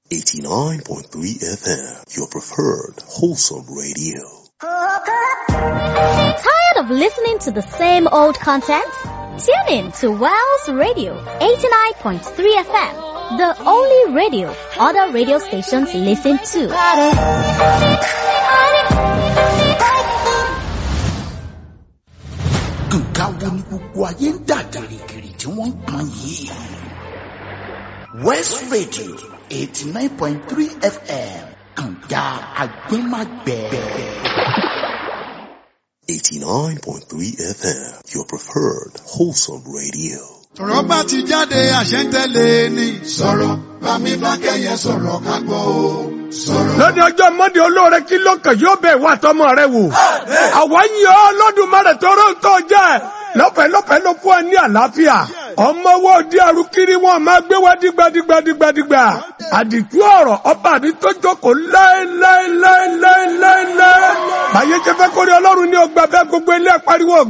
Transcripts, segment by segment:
89.3 FM, your preferred wholesome radio. Tired of listening to the same old content? Tune in to Wells Radio 89.3 FM, the only radio other radio stations listen to. nǹkan wo ni gbogbo ayé ń dà gìrìgìrì tí wọ́n ń pọn yìí. west radio eighty nine point three fm kànga agbẹ́magbẹ́. 89.3 FM, your preferred wholesome radio. sọ̀rọ̀ bá ti jáde àṣẹ ń tẹ̀lé ni. sọ̀rọ̀ bámi fákẹ́yẹ sọ̀rọ̀ ká gbọ́ o. sọ̀rọ̀. lónìí ọjọ́ mọ́ndé olóore kí ló kàn yóò bẹ̀ wá tọmọ rẹ wò. àwa ń yọ ọ́ lọ́dúnmọ́rẹ̀ tó rò ń tọ́ jẹ́ lọ́pẹ́ lọ́pẹ́ ló fún ẹ ní àlàáfíà. ọmọ wo di arúkiri wọn máa gbé wá dígbàdígbàdígbàdígbà. àdìtú ọ̀rọ̀ ọba mi tó jókòó láéláéláéláéláé. báyé jẹ́ fẹ́ kórè ọlọ́run ní ọgbà bẹ́ẹ̀ gbogbo ilé pariwo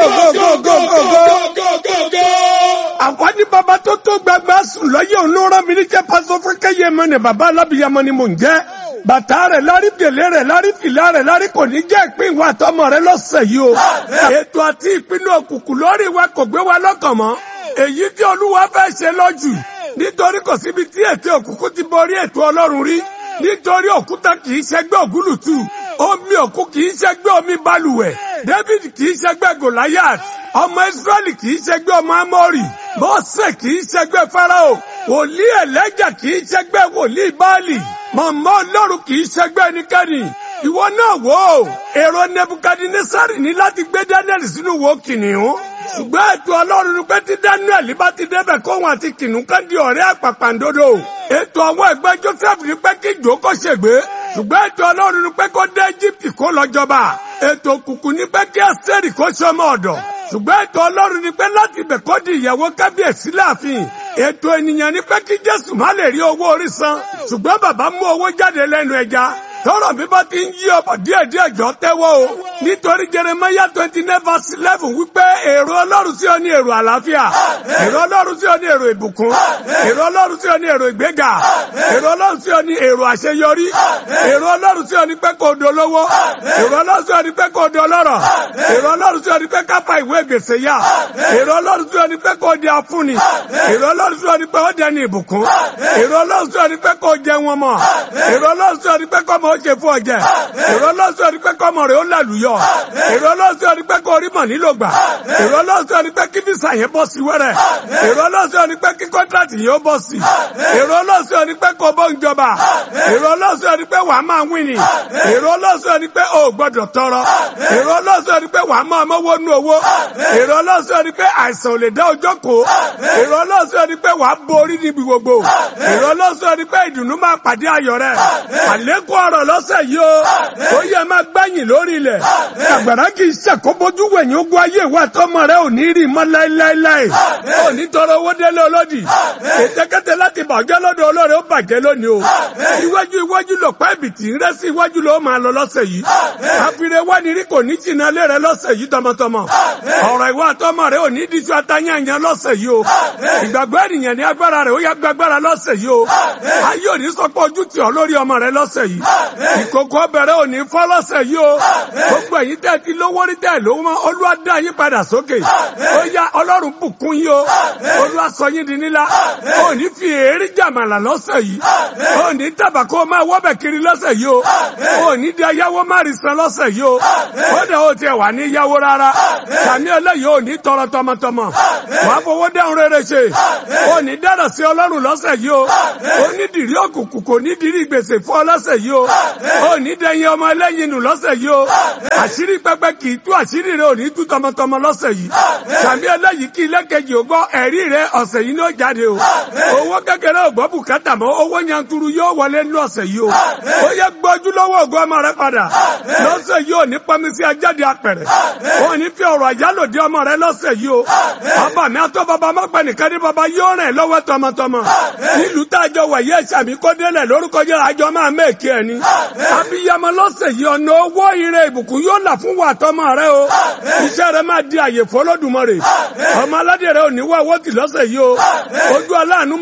gógógógógógógó. àwọn ní baba tó tó gbàgbà sùn lọ́yẹ̀ òun ló rán mi níjẹ́ pásọ fún kẹ́yẹ mọ́ ni baba alábìyamọ ni mò ń jẹ́ bàtà rẹ̀ lárí gèlè rẹ̀ lárí fìlà rẹ̀ lárí kò ní jẹ́ ìpín ìwà àtọmọ rẹ̀ lọ́sẹ̀ yìí o. ètò àti ìpinnu òkùnkùn lórí wa kò gbé wa lọ́kàn mọ́. èyí tí olúwa fẹ́ ṣe lọ́jù nítorí kò síbi tí ètò òkùnkùn ti borí ètò ọlọ́run rí nítorí òkúta kì í ṣẹgbẹ́ ògúlùtù omi òkú kì í ṣẹgbẹ́ omi balùwẹ̀ david kì í ṣẹgbẹ́ goliath ọmọ israẹli kì í ṣẹgbẹ́ ọmọ amórì mọ́sẹ̀ kì í ṣẹgbẹ́ farao wòlíì ẹlẹ́jà kì í ṣẹgbẹ́ wòlíì báàlì mọ̀mọ́ ọlọ́run kì í ṣẹgbẹ́ ẹnikẹ́ni ìwọ náà wò ó èrò nebukadnesari ní láti gbé daniel sínú wo kìnìún ṣùgbọ́n ètò ọlọ́run ni pé tí daniel bá ti débẹ̀ kóhun àti kìnìún kan di ọ̀rẹ́ àpàpàǹdodo ètò àwọn ẹgbẹ́ joseph ní pé kí ìjó kó ṣègbé ṣùgbọ́n ètò ọlọ́run ni pé kó dé egypt kó lọ jọba ètò òkùnkùn ní pé kí ẹsẹ̀rì kó ṣọmọ ọ̀dọ̀ ṣùgbọ́n ètò ọlọ́run ni pé láti ibẹ̀ kó di ìyàwó kábíyèsí láàfin ètò ènìyàn ni pé kí jésù má lè rí owó orí san ṣùgbọ́n bàbá mú owó jáde lẹ́nu ẹja tọrọ bí bá ti ń yí ọbọ díẹ̀ díẹ̀ jọ tẹ́wọ́ o nítorí jeremaya twenty nine verse eleven wípé èrò ọlọ́run sí ọ ní èrò àlàáfíà èrò ọlọ́run sí ọ ní èrò ìbùkún èrò ọlọ́run sí ọ ní èrò ìgbéga èrò ọlọ́run sí ọ ní èrò àṣeyọrí èrò ọlọ́run sí ọ ní pé kò dolówó èrò ọlọ́run sí ọ ní pé kò dọlọ́rọ̀ èrò ọlọ́run sí ọ ní pé kápá ìwé gbèsè yá èrò ọlọ́run sí ọ ní pé kò di afúnni èrò ọlọ́run sí ọ ní pé ó dẹni ìbùkún èrò ọlọ́run sí ọ ní pé kò jẹ wọn mọ́ èrò ọlọ́run sí ọ ní pé kò mọ ó ṣe fún ọjẹ èrò ọlọ́sọ̀ ni pé kọ́mọ rẹ̀ ó làlùyọ èrò ọlọ́sọ̀ ni pé kó rí mọ̀ nílò gbà èrò ọlọ́sọ̀ ni pé kí fisa yẹn bọ́ sí wẹ́rẹ́ èrò ọlọ́sọ̀ ni pé kí kọ́ńtrátì yẹn ó bọ́ sí èrò ọlọ́sọ̀ ni pé kó bọ́ ń jọba èrò ọlọ́sọ̀ ni pé wàá máa wíni èrò ọlọ́sọ̀ ni pé o gbọ́dọ̀ tọrọ èrò ọlọ́sọ̀ ni pé wàá máa mọ́wọ́ nú owó èrò ọlọ́sọ̀ ni pé àìsàn ò lè dá ọjọ́ kó èrò ọlọ́sọ̀ ni pé wàá borí níbi gbogbo èrò ọlọ́sọ̀ ni pé ìdùnnú máa pàdé ayọ̀ rẹ̀ àlékún ọ̀rọ̀ lọ́sẹ̀ yìí o ó yẹ máa gbẹ̀yìn lórí ilẹ̀ àgbàrá kì í ṣàkóbójú wẹ̀yìn ogun ayé ìwà tọmọ rẹ ò ní rí mọ́ láéláéláé ò ní tọrọ owó délé olódì ètèkété láti bàjẹ́ lọ́dọ̀ olóore ó bàjẹ́ lónìí o iwájú iwájú lọ pẹ́ ibìtì ń rẹ́ sí iwájú ló máa lọ lọ́sẹ̀ yìí àfihàn wá ní rí kò ní jìnnà lé rẹ lọ́sẹ̀ yìí tọmọtọmọ ọ̀rọ̀ ìwà tọmọ rẹ ò ní díjú atányànyàn lọ́sẹ̀ yìí o ìgbàgbọ́ ènìyàn ní agbára rẹ ó yá gbàgbára lọ́sẹ̀ yìí o ayé ò ní sọ pé ojú tì ọ́ lórí ọmọ rẹ lọ́sẹ̀ yìí ìkókó bẹ̀rẹ̀ òní fọ́ lọ́sẹ̀ yìí o gbogbo ẹ̀yin tẹ́ ti lówó rí tẹ́ lówó mọ́ olúwa dá yín padà sókè ó yá ọlọ́run bùkún yín o olúwa sọ yín di nílá ó ní fi èérí jàmàlà lọ́sẹ̀ yìí ó ní tàbà kó o máa wọ́bẹ̀ kiri lọ́sẹ̀ yìí o ó ní di ayáwó má rí san lọ́sẹ̀ yìí o ó dẹ̀ ó tiẹ̀ wà ní yáwó rárá sàmì ẹlẹ́yìí ò ní tọrọ tọmọtọmọ wàá fowó dẹ́hùn rere ṣe ó ní dára sí ọlọ́run lọ́sẹ̀ yìí o ó ní dìrí òkùnkùn kò ní dìrí gbèsè fún ọ lọ́sẹ̀ yìí o ó ní dẹyin ọmọ ẹlẹ́yin nù lọ́sẹ̀ yìí o àṣírí pẹpẹ kì í tú àṣírí rẹ ò ní tú tọmọtọmọ lọ́sẹ̀ yìí sàmì ẹlẹ́yìí kí ilé kejì ò gbọ́ ẹ̀rí rẹ ọ̀sẹ̀ yìí ní ó jáde o owó kékeré ò gbọ́ bùkátà mọ́ owó yanturu yóò wọlé ní ọ̀sẹ̀ yìí o ó yẹ gbọ́jú lọ́wọ́ ògùn ọmọ rẹ padà lọ́sẹ̀ yìí ò ní pọnmi sí ajáde apẹ̀rẹ̀ ó ní fi ọ̀rọ̀ àjálòdì ọmọ rẹ lọ́sẹ̀ yìí o bàbá mi àtọ́ bàbá mọ́pẹ́ nìkan ní bàbá yóò rìn lọ́wọ́ tọmọtọmọ nílùú tájọ wà yẹ sàmì kó délẹ̀ lórúkọ jẹ́ àjọ máa mẹ́ẹ̀kì ẹ̀ ni abiyamọ lọ́sẹ̀ yìí ọ̀nà owó ire ìbùkún yóò là fún wa tọmọ rẹ o iṣẹ́ rẹ máa di àyè fọlọ́dúnmọ́ rè ọmọ aládé rẹ ò ní wá owó tì lọ́sẹ̀ yìí o ojú aláàánú mọ́lẹ̀ sí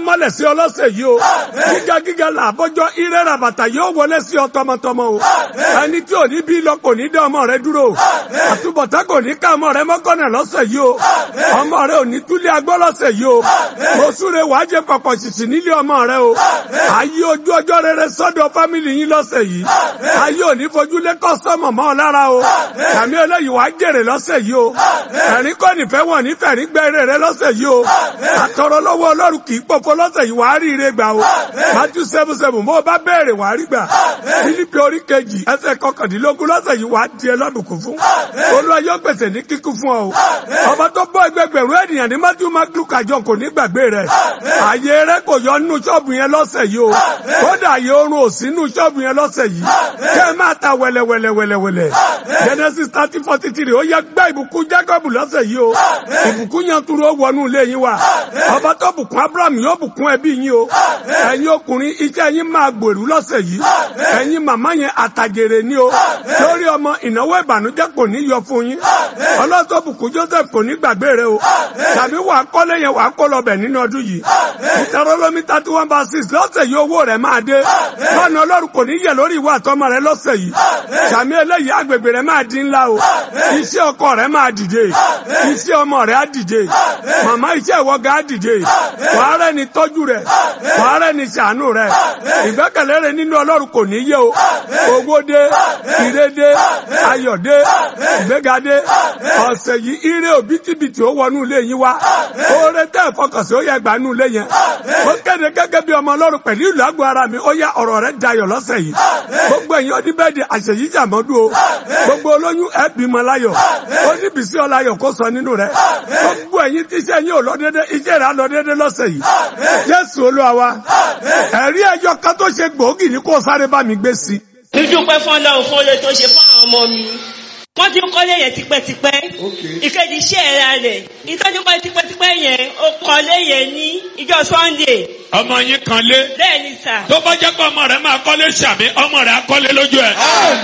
sí ọlọ́sẹ̀ yìí o gíga gíga là bọ́jọ́ irẹ́ ràbàtà yóò wọlé sí ọ tọmọtọmọ o ẹni tí ò ní bí lọ kò ní dá ọmọ rẹ dúró àtúbọ̀tá kò ní ká ọmọ rẹ mọ́kànnà lọ́sẹ̀ yìí o ọmọ rẹ ò ní túlé agbọ́ lọ́sẹ̀ yìí o mo súre wàá jẹ pọ̀pọ̀ ṣìṣì nílé ọmọ rẹ o ayé ojú ọjọ́ rere sọ́dọ̀ fámìlì yín lọ́sẹ̀ yìí ayé ò ní fojú lé kọ́sọ́mọ̀ mọ́ ọ lára o àmì eléyìí wàá jèrè lọ́sẹ̀ yìí o ẹ̀rín kọ́ nífẹ̀ẹ́ wọ̀n nífẹ̀ẹ́ rí gbẹ́rẹ́ rẹ lọ́sẹ̀ yìí o àtọ̀rọ̀ lọ́wọ́ ọlọ́run kì í pòfo lọ́sẹ̀ yìí wàá rí ire gbà o Matthew seven seven mo bá béèrè wàá rí gbà Fílípì orí kejì ẹsẹ̀ kọkàndínlógún lọ́sẹ̀ yìí wàá di ẹlọ́dùnkún fún Olúwa yóò pèsè ní kíkún fún ọ o ọba tó bọ́ ẹgbẹgbẹ̀rún ènìyàn ní Matthew maglu kàjọ kò ní gbàgbé rẹ ààyè rẹ kò yọ nínú ṣọ́ọ̀bù yẹn lọ́sẹ̀ yìí o kódà ààyè oorun ò sí nínú ṣọ́ọ̀bù yẹn lọ́sẹ̀ yìí kẹ́ ẹ máa ta wẹ̀lẹ̀wẹ̀lẹ̀wẹ̀lẹ̀ Genesis thirty forty three ó yẹ gbẹ́ ìbùkún Jacob lọ́sẹ̀ yìí o ìbùkún yẹn tún ló wọnú ilé yín wa ọba tó bùkún Abraham yóò bùkún ẹbí yín o ẹ̀yin ọkùnrin iṣẹ́ yín máa gbèrú lọ́sẹ̀ yìí ẹ̀yin màmá yẹn àtàgèrè ni o lórí ọmọ ìnáwó ìbànújẹ́ kò ní yọ fún yín ọlọ́tọ̀ bùkún Joseph kò ní gbàgbé rẹ o tàbí wàá kọ́lé yẹn wàá kó lọ́bẹ̀ nínú ọdún yìí ìtàrọ́lọ́mí thirty one by six lọ́sẹ̀ yìí owó rẹ̀ máa dé lọ́nà ọlọ́run kò ní yẹ lórí ìwà àtọmọ rẹ lọ́sẹ̀ yìí sàmì eléyìí agbègbè rẹ máa di ńlá o iṣẹ́ ọkọ rẹ máa dìde iṣẹ́ ọmọ rẹ á dìde màmá iṣẹ́ ìwọ́gà á dìde wàá rẹ ni tọ́jú rẹ wàá rẹ ni ṣàánú rẹ ìgbẹ́kẹ̀lé rẹ nínú ọlọ́run kò ní yẹ o owó dé ire dé ayọ̀ dé ìgbéga dé ọ̀sẹ̀ yìí ire òbítíbitì ó wọnú ilé yín wá oore tẹ́ ìfọkànsí ó yẹ gbà nú ilé yẹn ó kéde gẹ́gẹ́ bí ọmọ ọlọ́run pẹ̀lú ìlú àgọ́ ara mi ó yá ọ̀rọ̀ rẹ dayọ̀ lọ́sẹ̀ yìí gbogbo ẹ̀yin oníbẹ̀dì àṣeyí jàmọ́dún o gbogbo olóyún ẹ bímọ láyọ̀ oníbìsí ọláyọ̀ kó sọ nínú rẹ gbogbo ẹ̀yin tí iṣẹ́ yín ò lọ dédé iṣẹ́ rẹ á lọ dédé lọ́sẹ̀ yìí jésù olúwa wa ẹ̀rí ẹjọ́ kan tó ṣe gbòógì ní kó sáré bá mi gbé sí. dúdúpẹ́ fún ọlọ́run fún oore tó ṣe fún àwọn ọmọ mi wọ́n ti ń kọ́lé yẹn tipẹ́tipẹ́ ìkejì iṣẹ́ ẹ̀ra rẹ̀ ìtọ́jú pẹ́ tipẹ́tipẹ́ yẹn ó kọ́lé yẹn ní ìjọ sunday ọmọ yín kan lé bẹ́ẹ̀ ni sà tó bá jẹ́ pé ọmọ rẹ̀ máa kọ́lé sàmì ọmọ rẹ̀ á kọ́lé lójú ẹ̀.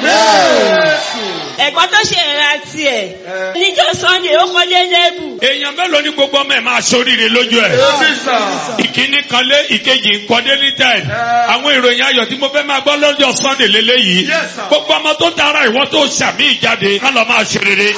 ẹ̀gbọ́n tó ṣe ẹ̀ra tiẹ̀ níjọ sunday ó kọ́lé lẹ́bù èèyàn mélòó ní gbogbo ọmọ ẹ̀ máa ṣoríire lójú ẹ̀. ìkíní kan lé ìkejì ń kọ́dé ní tẹ̀. àwọn ìròyìn ayọ̀ tí mo fẹ́ máa gbọ́ lọ́jọ́ sunday lélẹ́yìí gbogbo ọmọ tó tara ìwọ́n tó sàmì ìjáde ká lọ máa ṣe rere.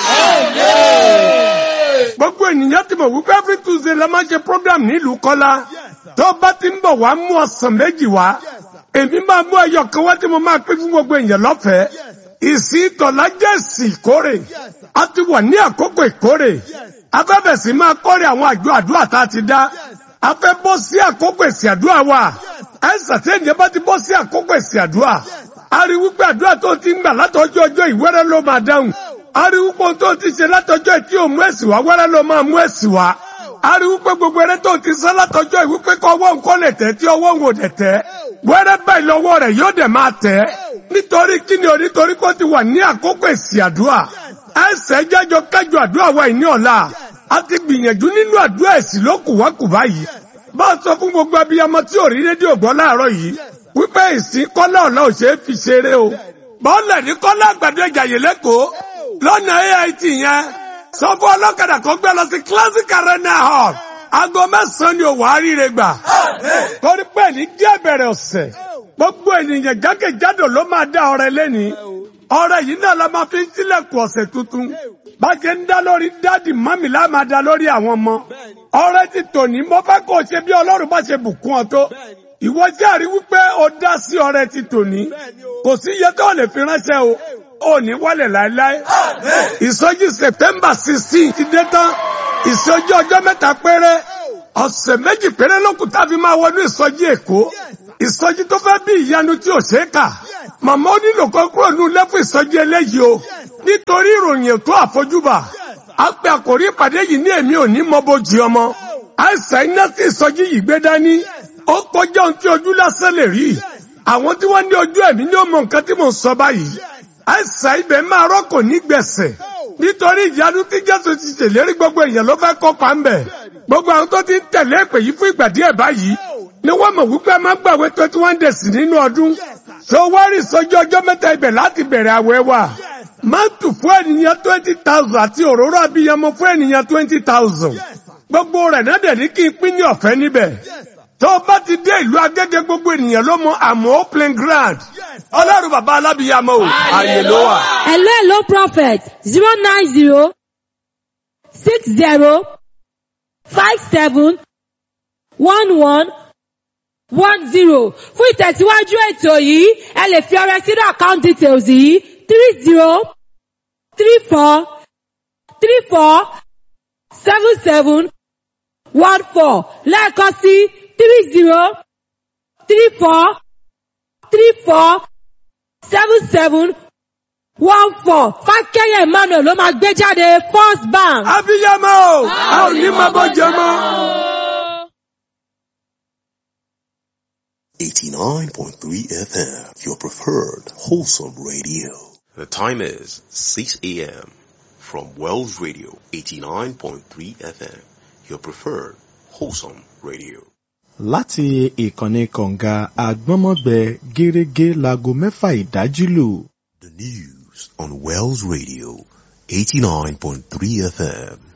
gbogbo ènìyàn ti mọ̀ wípé every tuesday la máa ń ṣe program nílùú kọ́lá tó bá ti ń bọ̀ wá mú ọ̀sán méjì wá èmi máa mú ẹyọ kan wá tí mo máa pín fún gbogbo èèyàn lọ́fẹ̀ẹ́ ìsìn tọ̀lá jẹ́ ìsìn ìkórè a ti wà ní àkókò ìkórè afẹ́fẹ́ sì máa kórè àwọn àjọ àdúrà tá a ti dá a fẹ́ bọ́ sí àkókò èsì àdúrà wa ẹ̀ sàtẹ́yìn bá ti bọ́ sí àkókò èsì àdúrà a rí wípé àdúrà tó ti ń gbà látọjọ́ ọjọ́ ìwẹ́rẹ́ ló máa dáhùn a rí wípé ohun tó ti ṣe látọjọ́ tí ò mú èsì wá wẹ́rẹ́ ló máa mú èsì wá a rí wípé gbogbo eré tó ti sán látọjọ́ ìwípé kọ́ ọwọ́ nǹkan lè tẹ́ tí ọwọ́ ń wò dẹ̀ tẹ́ wẹ́rẹ́ báyìí lọ́wọ́ rẹ̀ yóò dẹ̀ máa tẹ́ nítorí kíni o nítorí kó ti wà ní àkókò èsì àdúrà ẹsẹ̀ jẹ́jọ kájọ àdúrà wa ìní ọ̀la a ti gbìyànjú nínú àdúrà èsì ló kù wá kù báyìí bá a sọ fún gbogbo abiyamọ tí ò rí rédíò gbọ́ láàárọ̀ yìí wípé ìsìn kọ́lá ọ̀la ò ṣeé fi ṣeré o bọ́ọ̀lẹ̀ ní kọ́lá àgbàdo ìjàyè lẹ́kọ̀ọ́ lọ́nà AIT yẹn sọ fún ọlọ́kadà kan gbé lọ sí classic arena hall aago mẹ́sàn-án ni òwò àríire gbà torí pé ní díẹ̀ bẹ̀rẹ̀ ọ̀sẹ̀ gbogbo ènìyàn jákèjádò ló máa dá ọrẹ lẹ́ni ọrẹ yìí náà la máa fi ń sílẹ̀kùn ọ̀sẹ̀ tuntun bá ṣe ń dá lórí dádì mọ́mì lá máa dá lórí àwọn ọmọ ọrẹ ti tòní mo fẹ́ kó o ṣe bí ọlọ́run bá ṣe bùkún ọ tó ìwọ jẹ́rìí wípé o dá sí ọrẹ ti tòní kò sí iye tó lè fi ránṣẹ́ o ò ní wálẹ̀ láéláé ìsọjí september sixteen ti dé tán ìsọjí ọjọ́ mẹ́ta péré ọ̀sẹ̀ méjì péré lókùn tá a fi máa wọnú ìsọjí èkó ìsọjí tó fẹ́ bí ìyanu tí ò ṣe é kà màmá ó nílò kan kúrò ní ilé fún ìsọjí eléyìí o nítorí ìròyìn ètò àfojúbà a pe àkòrí ìpàdé yìí ní èmi ò ní mọ bójì ọmọ àìsàn iná tí ìsọjí yìí gbé dání ó kọjá ohun tí ojú lásán lè rí àwọn tí wọ́n ní ojú ẹ̀mí ní ó mọ nǹkan tí mò ń sọ báyìí àìsàn ibẹ̀ máa rọ́kò ní gbẹ̀sẹ̀ nítorí ìyanu tí jésù ti ṣèlérí gbogbo èèyàn ló fẹ́ kópa ń bẹ̀ gbogbo àwọn tó ti ń tẹ̀lé èpè yìí fún ìgbà díẹ̀ báyìí ni wọ́n mọ̀ wípé máa gbàwé twenty one days nínú ọdún tó wá rí ìsọjí ọjọ́ mẹ́ta ibẹ̀ láti bẹ̀rẹ̀ àwẹ̀ wa máàtù fún ènìyàn twenty thousand àti òróró abiyamọ fún ènìyàn twenty thousand gbogbo rẹ̀ náà dẹ̀ ní kí n pín ní ọ̀fẹ́ níbẹ̀ tó o bá ti dé ìlú agége gbogbo ènìyàn ló mọ àmọ́ plain ground ọlọ́run bàbá alábìyàmọ́ o ààyè ló wà. Hello, hello, prophet. Zero nine zero six zero five seven one one one zero. Fún ìtẹ̀síwájú ètò yìí, ẹ lè fi ọrẹ sínú account details yìí three zero three four three four seven seven one four lẹ́ẹ̀kan sí three zero three four three four seven seven one four fákẹ́yẹ̀ emmanuel ló máa gbé jáde first bank. abiyamọ o a ò ní máa bọ́ jẹ mọ́. 89.3 FM, your preferred wholesome radio. The time is 6 a.m. from Wells Radio 89.3 FM, your preferred wholesome radio. láti ìkànnì kọ̀ǹga àgbọ́nmọ́gbẹ gẹ́rẹ́gẹ́ láago mẹ́fà ìdájí lù. The news on Wells Radio 89.3 FM.